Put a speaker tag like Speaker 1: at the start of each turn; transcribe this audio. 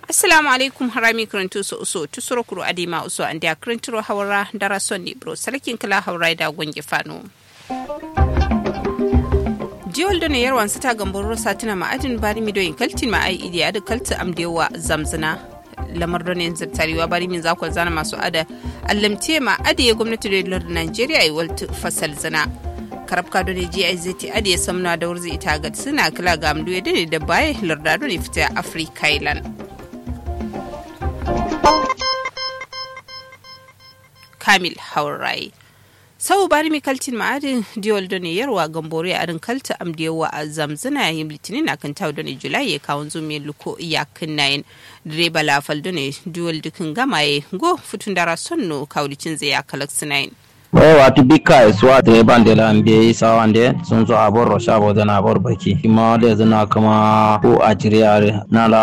Speaker 1: assalamu alaikum harami karantu su uso tusuro kuro adima uso an da karanturo hawara dara son ne bro sarkin kala hawara da gwangi fano jiwal da ne yarwan ta gambar rosa tana ma'adin bari mi doyin kaltin ma ai idiya da kalta amdewa zamzina lamar da ne zartarewa bari min zakon zana masu ada allamte ma adiye gwamnati da lardin najeriya yi walta fasal zina karabka da ne gizt adiye samna da wurzi ita ga suna kila ga amdu ya dane da baya larda da ne fita afirka island kamil haurai sau bari mi kaltin ma'adin diol da ne yarwa gambore a rin kalta amdiyawa a zamzana yayin litinin na kan tawo da ne julai ya kawon zumiyar luko iyakin nayin direba lafal da ne diol dukin gamaye go futun dara sonno kawlicin zai ya kalak sinayin
Speaker 2: o wati bikka e suwa direban de la mbiye sawande sun zo abor ro shabo dana abor baki ima de zana kama ko a jiriyare na la